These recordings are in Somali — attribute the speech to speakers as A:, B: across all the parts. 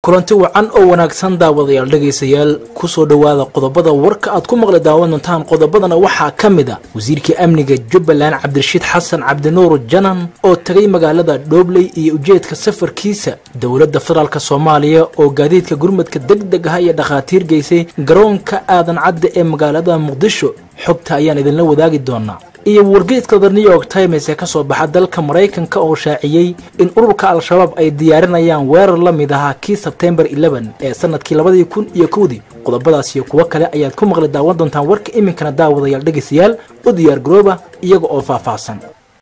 A: kulanti wacan oo wanaagsan daawadayaal dhegaystayaal kusoo dhowaada qodobada warka aad ku maqli daawan doontaan qodobadana waxaa ka mid a wasiirkii amniga jubbaland cabdirashiid xasan cabdinuur janan oo tegay magaalada dhoobley iyo ujeedka safarkiisa dowladda federaalk soomaaliya oo gaadiidka gurmadka deg deg ah iyo dhakhaatiir geysay garoonka aadan cadde ee magaalada muqdisho xogta ayaan idinla wadaagi doonaa iyo wargeedka the new york times ee kasoo baxa dalka maraykanka oo shaaciyey in ururka al-shabaab ay diyaarinayaan weerar la mid ahaa kii sebtembar ee sanadkii labadii kun iyo kowdii qodobadaas iyo kuwo kale ayaad ku maqli daawan doontaan warka iminkana daawadayaal dhegaystayaal u diyaar garooba iyaga oo faahfaahsan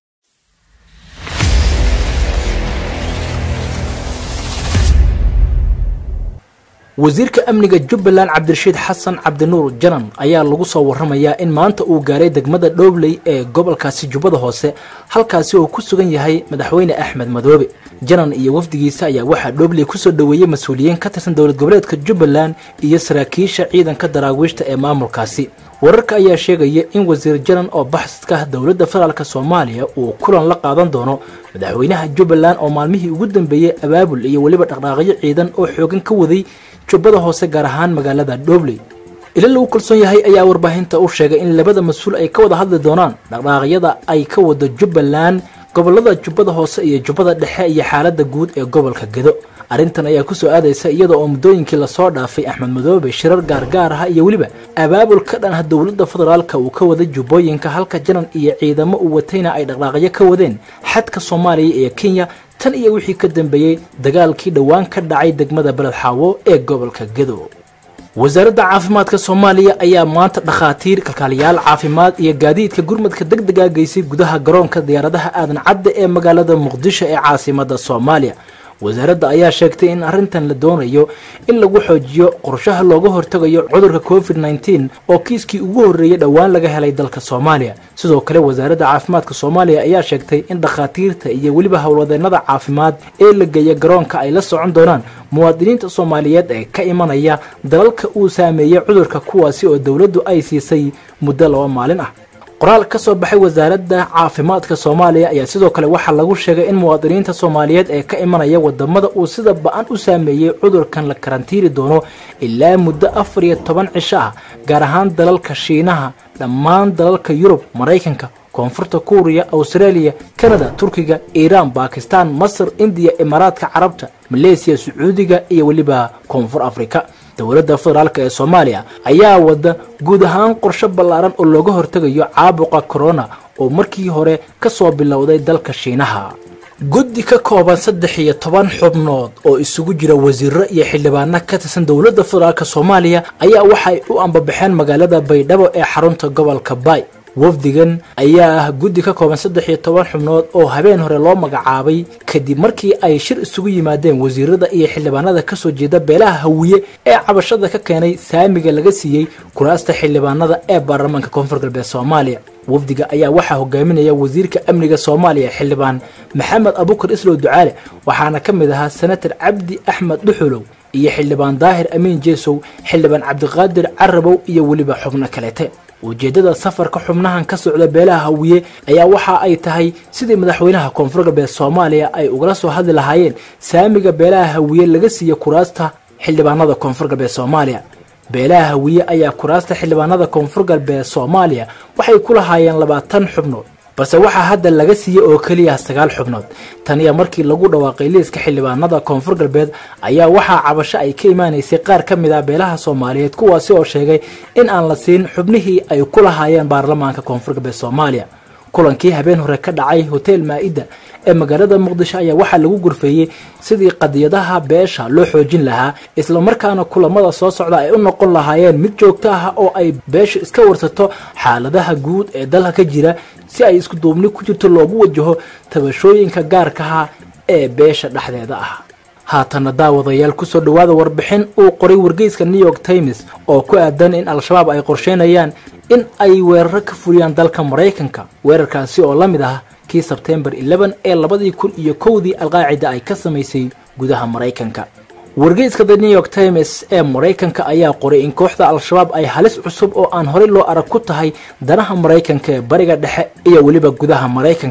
A: wasiirka amniga jubbaland cabdirashiid xasan cabdinuur janan ayaa lagu soo waramayaa in maanta uu gaaray degmada dhoobley ee gobolkaasi jubbada hoose halkaasi oo ku sugan yahay madaxweyne axmed madoobe janan iyo wafdigiisa ayaa waxaa dhoobley kusoo dhoweeyey mas-uuliyiin ka tirsan dowlad goboleedka jubbaland iyo saraakiisha ciidanka daraawiishta ee maamulkaasi wararka ayaa sheegaya in wasiir janan oo baxsadka dowladda federaalk soomaaliya uu kulan la qaadan doono madaxweynaha jubbaland oo maalmihii ugu dambeeyey abaabul iyo weliba dhaqdhaaqyo ciidan oo xoogan ka waday jubbada hoose gaar ahaan magaalada dhoobley ila lagu kalsoon yahay ayaa warbaahinta u sheegay in labada mas-uul ay ka wada hadli doonaan dhaqdhaaqyada ay ka wado jubbaland gobolada jubbada hoose iyo jubbada dhexe iyo xaaladda guud ee gobolka gedo arrintan ayaa kusoo aadaysa iyada oo muddooyinkii lasoo dhaafay axmed madoobe shirar gaargaar ah iyo weliba abaabul ka dhan ah dowladda federaalka uu ka waday jubbooyinka halka janan iyo ciidamo uu watayna ay dhaqdhaaqyo ka wadeen xadka soomaaliya iyo kenya tan iyo wixii ka dambeeyey dagaalkii dhowaan ka dhacay degmada beled xaawo ee gobolka gedo wasaaradda caafimaadka soomaaliya ayaa maanta dhakhaatiir kalkaaliyaal caafimaad iyo gaadiidka gurmadka deg dega geysay gudaha garoonka diyaaradaha aadan cadde ee magaalada muqdisho ee caasimada soomaaliya wasaaradda ayaa sheegtay in arrintan la doonayo in lagu xoojiyo qorshaha looga hortagayo cudurka covid nneteen oo kiiskii ugu horreeyey dhowaan laga helay dalka soomaaliya sidoo kale wasaaradda caafimaadka soomaaliya ayaa sheegtay in dhakhaatiirta iyo weliba howlwadeennada caafimaad ee la geeya garoonka ay la socon doonaan muwaadiniinta soomaaliyeed ee ka imanaya dalalka uu saameeyey cudurka kuwaasi oo dowladdu ay siisay muddo laba maalin ah qoraal ka soo baxay wasaaradda caafimaadka soomaaliya ayaa sidoo kale waxaa lagu sheegay in muwaadiniinta soomaaliyeed ee ka imanaya wadamada uu sida ba-an u saameeyey cudurkan la karantiiri doono ilaa muddo afar iyo toban cisho ah gaar ahaan dalalka shiinaha dhammaan dalalka yurub maraykanka koonfurta kuuriya australia kanada turkiga iiraan bakistan masar indiya imaaraadka carabta maleesiya sacuudiga iyo weliba koonfur afrika dowladda federaalk ee soomaaliya ayaa wada guud ahaan qorshe ballaaran oo looga hortegayo caabuqa corona oo markii hore ka soo bilowday dalka shiinaha guddi ka kooban saddex iyo toban xubnood oo isugu jira wasiiro iyo xildhibaano ka tirsan dowladda federaalk soomaaliya ayaa waxay u ambabaxeen magaalada baydhabo ee xarunta gobolka baay wafdigan ayaa ah guddi ka kooban saddex iyo toban xubnood oo habeen hore loo magacaabay kadib markii ay shir isugu yimaadeen wasiirada iyo xildhibaanada kasoo jeeda beelaha hawiye ee cabashada ka keenay saamiga laga siiyey kuraasta xildhibaanada ee baarlamaanka koonfur galbeed soomaaliya wafdiga ayaa waxaa hogaaminaya wasiirka amniga soomaaliya xildhibaan maxamed abukar islow ducaale waxaana ka mid ahaa senator cabdi axmed dhuxulow iyo xildhibaan daahir amiin jeesow xildhibaan cabdiqaadir carabow iyo weliba xubno kaleete ujeeddada safarka xubnahan ka socda beelaha hawiye ayaa waxa ay tahay sidii madaxweynaha koonfur galbeed soomaaliya ay ugala soo hadli lahaayeen saamiga beelaha hawiye laga siiya kuraasta xildhibaanada koonfur galbeed soomaaliya beelaha hawiye ayaa kuraasta xildhibaanada koonfur galbeed soomaaliya waxay ku lahaayeen labaatan xubnood balse waxaa hadda laga siiyey oo keliya sagaal xubnood tan iyo markii lagu dhawaaqay liiska xildhibaanada koonfur galbeed ayaa waxaa cabasho ay ka imaanaysay qaar ka mid ah beelaha soomaaliyeed kuwaasi oo sheegay in aan la siin xubnihii ay ku lahaayeen baarlamaanka koonfur galbeed soomaaliya kulankii habeen hore ka dhacay hotel maa-ida ee magaalada muqdisho ayaa waxaa lagu gurfeeyey sidii qadiyadaha beesha loo xoojin lahaa islamarkaana kulamada soo socda ay u noqon lahaayeen mid joogto ah oo ay beesha iska warsato xaaladaha guud ee dalka ka jira si ay isku duubni ku jirto loogu wajaho tabashooyinka gaarkaha ee beesha dhexdeeda ah haatana daawadayaal kusoo dhowaada warbixin uu qoray wargeyska new york times oo ku aadan in al-shabaab ay qorsheynayaan in ay weeraro ka fuliyaan dalka maraykanka weerarkaasi oo la mid ah kii sebtembar ee labadii kun iyo kowdii alqaacida ay ka samaysay gudaha maraykanka wargeyska the new york times ee maraykanka ayaa qoray in kooxda al-shabaab ay halis cusub oo aan horey loo arag ku tahay danaha maraykanka ee bariga dhexe iyo weliba gudaha maraykanka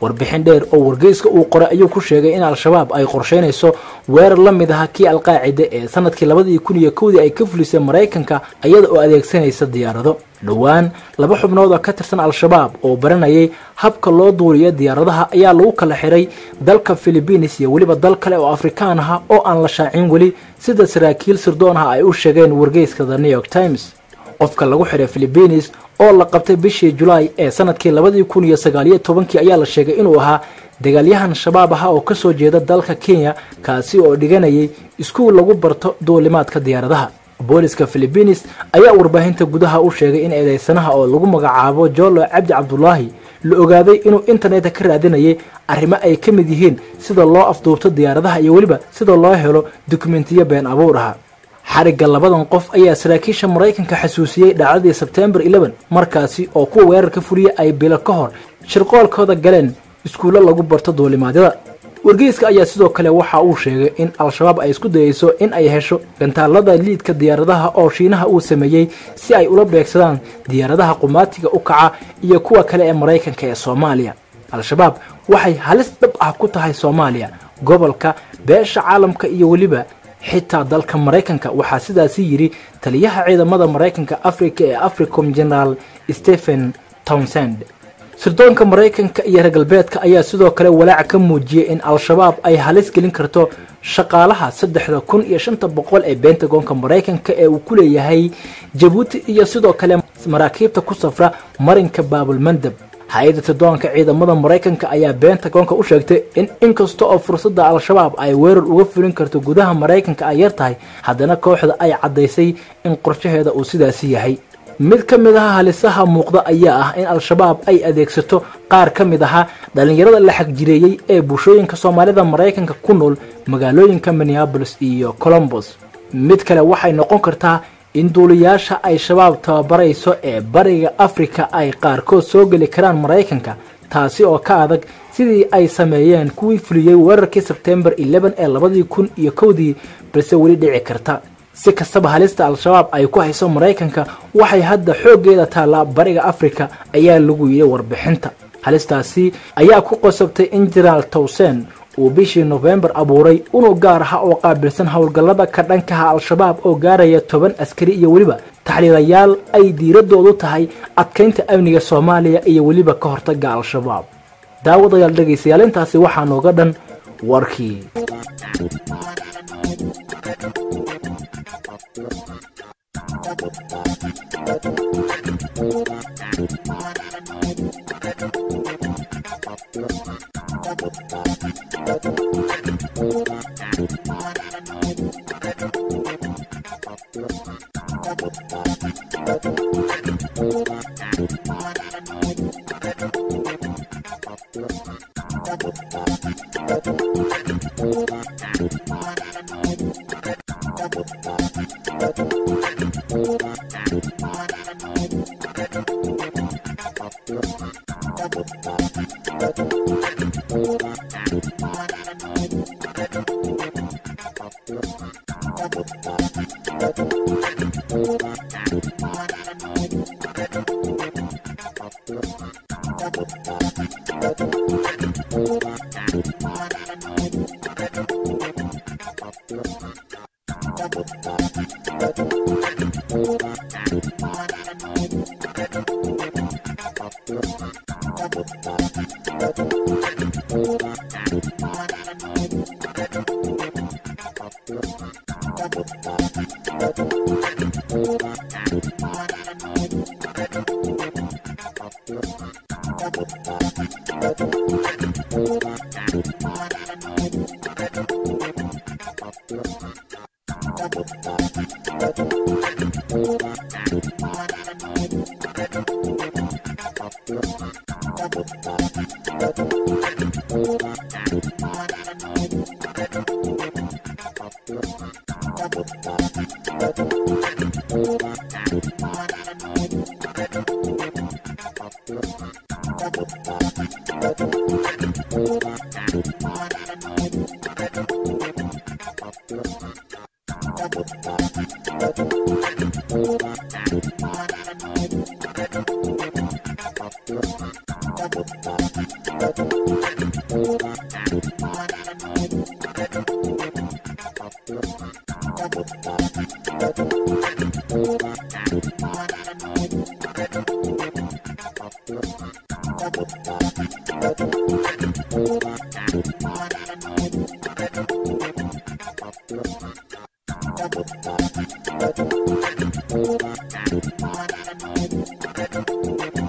A: warbixin dheer oo wargeyska uu qoray ayuu ku sheegay in al-shabaab ay qorsheynayso weerar la mid aha kii alqaacida ee sanadkii labadii kun iyo kowdii ay ka fulisay maraykanka iyada oo adeegsanaysa diyaarado dhowaan laba xubnood oo ka tirsan al-shabaab oo baranayay habka loo duuriyo diyaaradaha ayaa lagu kala xiray dalka philibiines iyo weliba dal kale oo afrikaan aha oo aan la shaacin weli sida saraakiil sirdoon ah ay u sheegeen wargeyska the new york times qofka lagu xiray philibiines oo la qabtay bishii julaay ee sanadkii labadii kun iyo sagaaliyo tobankii ayaa la sheegay inuu ahaa dagaalyahan shabaab aha oo kasoo jeeda dalka kenya kaasi oo dhiganayay iskuul lagu barto duulimaadka diyaaradaha booliska philibiines ayaa warbaahinta gudaha u sheegay in eedeysanaha oo lagu magacaabo jolo cabdi cabdulaahi la ogaaday inuu internetka ka raadinayay arrimo ay ka mid yihiin sida loo afduubto diyaaradaha iyo weliba sida loo helo dukumentiyo been abuur aha xarigga labadan qof ayaa saraakiisha maraykanka xasuusiyey dhacdadii sebtembar markaasi oo kuwa weerarka fuliya ay bilo ka hor shirqoolkooda galeen iskuullo lagu barto duulimaadyada wargeyska ayaa sidoo kale waxa uu sheegay in al-shabaab ay isku dayeyso in ay hesho gantaalada liidka diyaaradaha oo shiinaha uu sameeyey si ay ula beegsadaan diyaaradaha qumaatiga u kaca iyo kuwa kale ee maraykanka ee soomaaliya al-shabaab waxay halis dhab ah ku tahay soomaaliya gobolka beesha caalamka iyo weliba xitaa dalka maraykanka waxaa sidaasi yidhi taliyaha ciidamada maraykanka africa ee africom generaal stephen townsend sirdoonka maraykanka iyo reer galbeedka ayaa sidoo kale walaac ka muujiyey in al-shabaab ay halis gelin karto shaqaalaha saddexda kun iyo shanta boqol ee bentagonka maraykanka ee uu ku leeyahay jabuuti iyo sidoo kale maraakiibta ku safra marinka baabulmandab hay-adda sirdoonka ciidamada maraykanka ayaa bentagonka u sheegtay in inkasta oo fursadda al-shabaab ay weerar uga fulin karto gudaha maraykanka ay yar tahay haddana kooxda ay caddaysay in qorshaheeda uu sidaasi yahay mid ka mid aha halisaha muuqda ayaa ah in al-shabaab ay adeegsato qaar ka mid ahaa dhallinyarada la xagjireeyey ee bulshooyinka soomaalida maraykanka ku nool magaalooyinka minneabolis iyo colombos mid kale waxay noqon kartaa in duuliyaasha ay shabaab tababarayso ee bariga afrika ay qaarkood soo geli karaan maraykanka taasi oo ka adag sidii ay sameeyeen kuwii fuliyey weerarkii sebtembar ee labadii kun iyo kowdii balse weli dhici karta si kastaba halista al-shabaab ay ku hayso maraykanka waxay hadda xooggeeda taallaa bariga afrika ayaa lagu yidhi warbixinta halistaasi ayaa ku qosabtay in jenaraal towsen uu bishii nofembar abuuray unug gaar aha oo qaabilsan howlgallada ka dhankaha al-shabaab oo gaaraya toban askari iyo weliba taxliilayaal ay diiradoodu tahay adkaynta amniga soomaaliya iyo weliba ka hortaga al-shabaab daawadayaal dhegaystayaal intaasi waxaa nooga dhan warkii
B: Thank you.